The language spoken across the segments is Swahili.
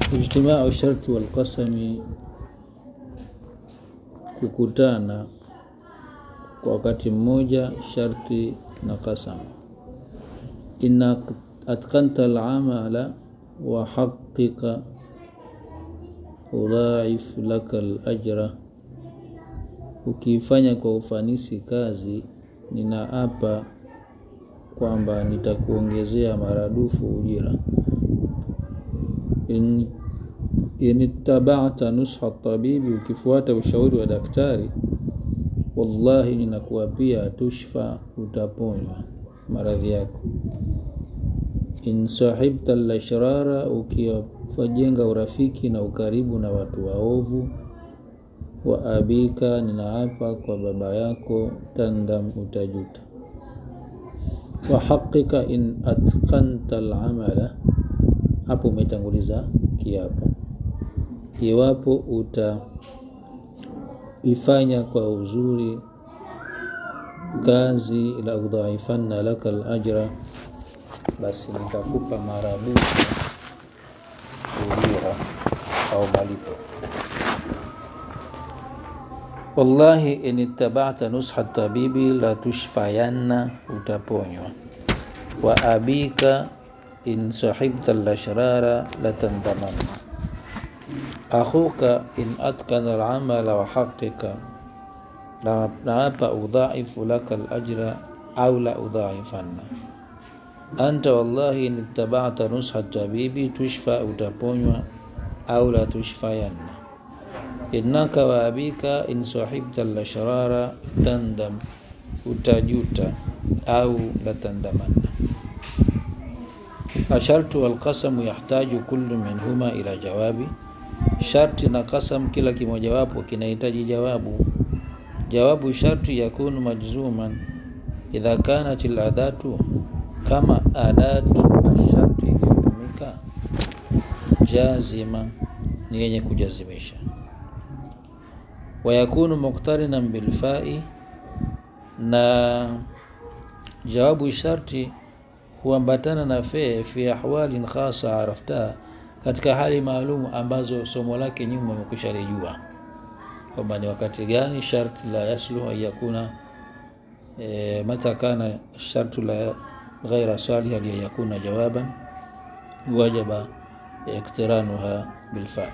ijtimau sharti walqasami, kukutana kwa wakati mmoja sharti na qasam. Inna atqanta al-amala wa haqiqa udhaif laka al-ajra, ukiifanya kwa ufanisi kazi, ninaapa kwamba nitakuongezea maradufu ujira. In, in ittaba'ta nusha tabibi, ukifuata ushauri wa daktari, wallahi ninakuapia tushfa, utaponywa maradhi yako. In sahibta lashrara, ukiwajenga urafiki na ukaribu na watu waovu, wa abika, ninaapa kwa baba yako, tandam, utajuta. Wa haqika in atqanta al-amala, hapo umetanguliza kiapo. Iwapo utaifanya kwa uzuri kazi, la udhaifanna laka al-ajra, basi nitakupa maradufu ujira au malipo. Wallahi in ittaba'ta nusha tabibi la tushfayanna, utaponywa. Wa abika in sahibta lashrara latandamanna. Akhuka in atkana al-amala wa haqiqa, naapa udhaifu laka al-ajra au la udhaifanna. Anta wallahi in ittaba'ta nusha tabibi tushfa, utaponywa au la tushfayanna innaka wa abika in sahibta lashrara tandam, utajuta au latandamanna. Ashartu walqasamu yahtaju kullu minhuma ila jawabi, sharti na qasam kila kimojawapo kinahitaji jawabu. Jawabu sharti yakunu majzuman idha kanat aladatu, kama adatu sharti ikitumika jazima, ni yenye kujazimisha wayakunu muqtarinan bilfai, na jawabu sharti huambatana na fe fi ahwalin khasa arafta, katika hali maalum ambazo somo lake nyuma umekwisha lijua kwamba ni wakati gani sharti la yasluhu an yakuna e, mata kana shartu la ghaira saliha li yakuna jawaban wajaba iktiranuha bilfa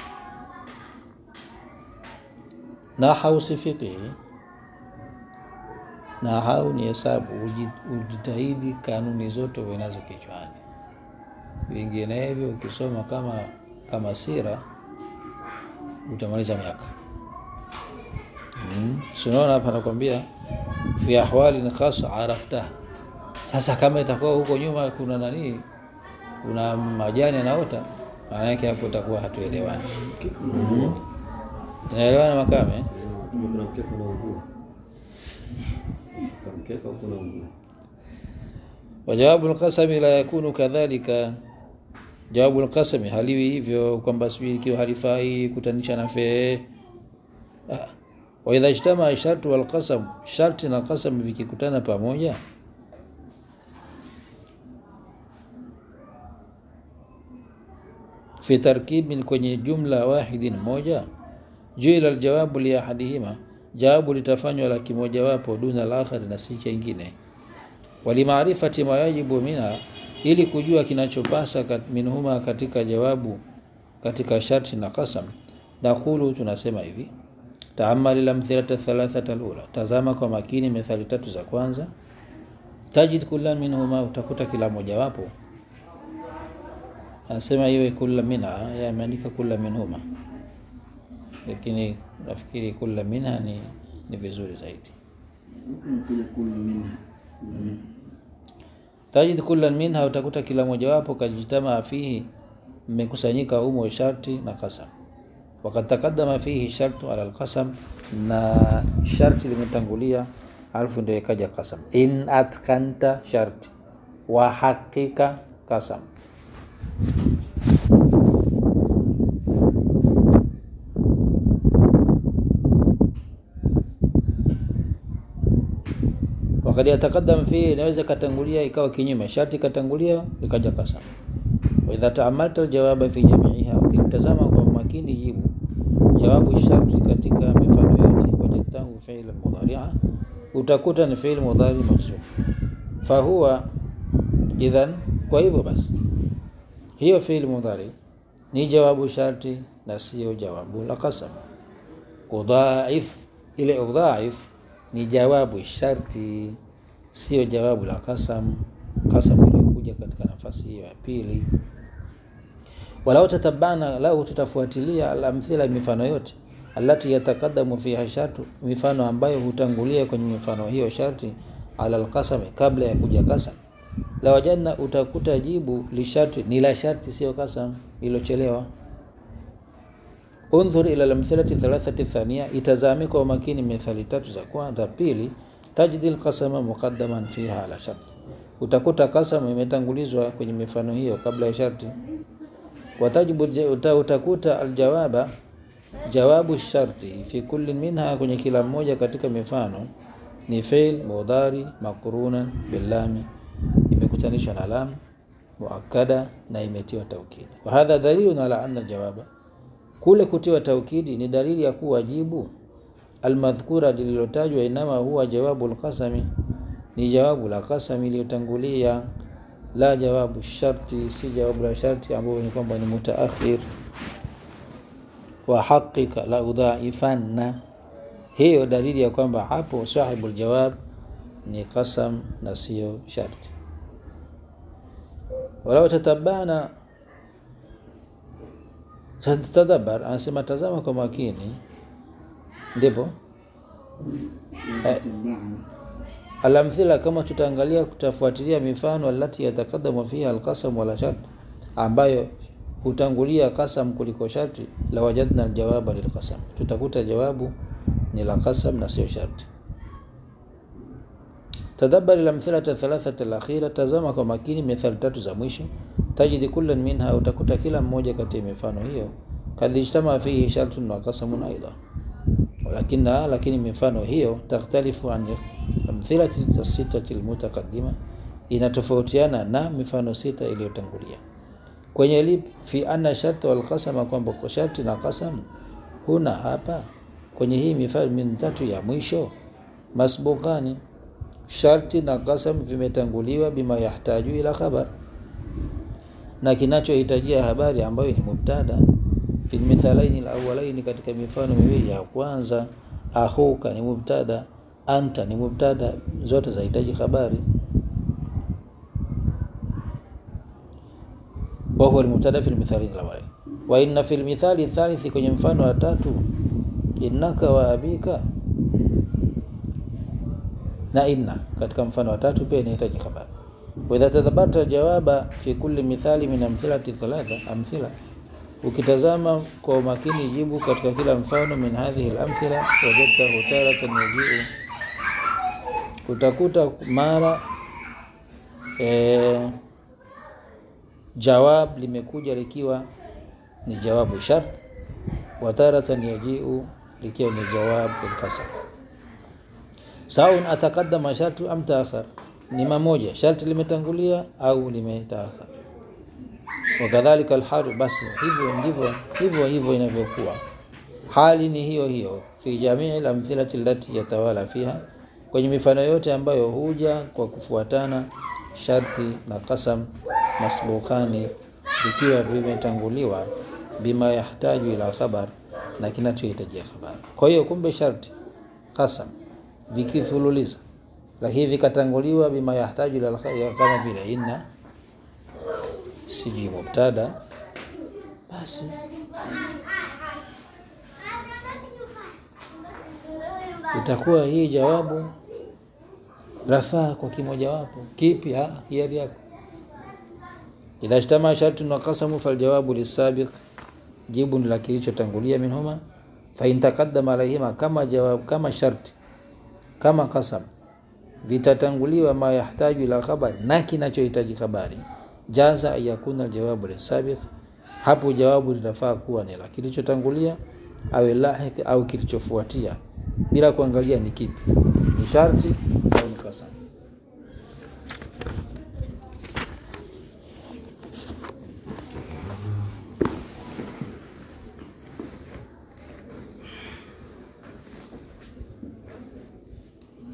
Nahau si fiqhi. Nahau ni hesabu, ujitahidi kanuni zote uwe nazo kichwani, vinginevyo ukisoma kama kama sira utamaliza miaka hmm. Sinaona hapa nakwambia fi ahwalin khasa arafta. Sasa kama itakuwa huko nyuma kuna nani, kuna majani anaota, maana yake hapo itakuwa hatuelewani hmm. Naelewana Makame? Wajawabu lqasami la yakunu kadhalika, jawabu lqasami haliwi hivyo kwamba sijui ikiwa halifai kutanisha na fee. Wa idha ijtamaa shartu walqasam, sharti na qasam vikikutana pamoja fi tarkibin, kwenye jumla wahidin moja juila aljawabu li ahadihima, jawabu litafanywa la kimojawapo, duna al-akhari, na si kingine. Walimaarifati ma yajibu minha, ili kujua kinachopasa kat, minhuma, katika jawabu, katika sharti na qasam. Nakulu, tunasema hivi taamali lamthilata thalathata alula, tazama kwa makini methali tatu za kwanza. Tajid kulla minhuma, utakuta kila mojawapo. Anasema iwe kulla minha, yameandika kulla minhuma lakini nafikiri kula minha ni, ni vizuri zaidi. Tajid kullan minha, utakuta kila mojawapo kajitamaa fihi, mmekusanyika umo sharti na qasam. Wakad taqaddama fihi shartu ala alqasam, na sharti limetangulia alafu ndio ikaja qasam. In atkanta sharti wa hakika qasam wakati atakadam fi inaweza katangulia ikawa kinyume, sharti katangulia ikaja kasam. Wa idha taamalta aljawaba fi jami'iha, ukitazama kwa makini jibu jawabu sharti katika mifano yote wajadtahu fi'l mudhari'a utakuta ni fi'l mudhari majzum fahuwa idhan kwa hivyo basi hiyo fi'l mudhari ni jawabu sharti na sio jawabu la qasam udhaif ile udhaif ni jawabu sharti sio jawabu la qasam qasam iliyokuja katika nafasi hiyo ya pili walau tatabana lau tutafuatilia alamthila mifano yote alati yatakadamu fiha shartu mifano ambayo hutangulia kwenye mifano hiyo sharti ala alqasami kabla ya kuja kasam la wajadna utakuta jibu lisharti ni la sharti sio kasam ilochelewa undhur ila lamthilati thalathati thania itazame kwa umakini mithali tatu za kwanza pili tajdi alqasama muqaddaman fiha ala sharti utakuta kasam imetangulizwa kwenye mifano hiyo kabla ya sharti watajibu uta, utakuta aljawaba jawabu sharti fi kulli minha kwenye kila mmoja katika mifano ni fail mudhari makruna bilami imekutanishwa na lam muakkada na imetiwa taukidi wa hadha dalilun ala anna jawaba kule kutiwa taukidi ni dalili ya kuwa jibu almadhkura lililotajwa inama huwa jawabu alqasami ni jawabu la qasami iliyotangulia la jawabu sharti si jawabu la sharti ambayo ni kwamba ni mutaakhir wa haqiqa la udhaifanna hiyo dalili ya kwamba hapo sahibu aljawab ni qasam na sio sharti walau tatabana tadabbar anasema tazama kwa makini ndipo eh, alamthila kama tutaangalia kutafuatilia mifano alati yatakadamu fiha alqasam wala shart ambayo hutangulia qasam kuliko sharti la wajadna aljawaba lilqasam tutakuta jawabu ni la qasam na sio sharti tadabbari lamthilata thalathata alakhira tazama kwa makini mithali tatu za mwisho tajidi kullan minha utakuta kila mmoja kati ya mifano hiyo kad ijtama fihi shartun wa qasamun aidha lakini lakini mifano hiyo takhtalifu an amthilati sitati almutaqaddima inatofautiana na mifano sita iliyotangulia kwenye lip fi anna sharta wal qasama kwamba kwa sharti na qasam huna hapa kwenye hii mifano mitatu ya mwisho masbukani sharti na qasam vimetanguliwa bima yahtaju ila khabar na kinachohitajia habari ambayo ni mubtada fi mithalaini alawwalaini katika mifano miwili ya kwanza akhuka ni mubtada anta ni mubtada zote zahitaji habari wa huwa almubtada fi almithalaini alawwalaini wa inna fi almithali athalithi kwenye mfano wa tatu innaka wa abika na inna katika mfano wa tatu pia inahitaji habari wa idha tadhabarta jawaba fi kulli mithali min amthilati thalatha amthila ukitazama kwa umakini jibu katika kila mfano min hadhihi al-amthila wajadtahu taratan yajiu utakuta mara e, jawab limekuja likiwa ni jawabu shart wa taratan yajiu likiwa ni jawab al-qasam saun ataqaddama shartu am taakhar ni mamoja sharti limetangulia au limetaakhar wakadhalika alhalu basi hivyo ndivyo hivyo hivyo inavyokuwa hali ni hiyo hiyo fi jamii alamthilati allati yatawala fiha kwenye mifano yote ambayo huja kwa kufuatana sharti na qasam masbukani vikiwa vimetanguliwa bima yahtaju ila khabar na kinachohitajia habari kwa hiyo kumbe sharti qasam vikifululiza lakini vikatanguliwa bima yahtaju ila kama vile inna siji mubtada basi itakuwa hii jawabu rafaa kwa kimojawapo kipi hiari yako idha ijtama shartun wa qasamu faljawabu lisabiq jibu ni la kilichotangulia minhuma fa in taqaddama alayhima kama jawab kama sharti kama qasam vitatanguliwa ma yahtaju ila khabar na kinachohitaji habari jaza ayakuna aljawabu lisabiq hapo jawabu litafaa kuwa ni la kilichotangulia au lahik au kilichofuatia bila kuangalia ni kipi ni sharti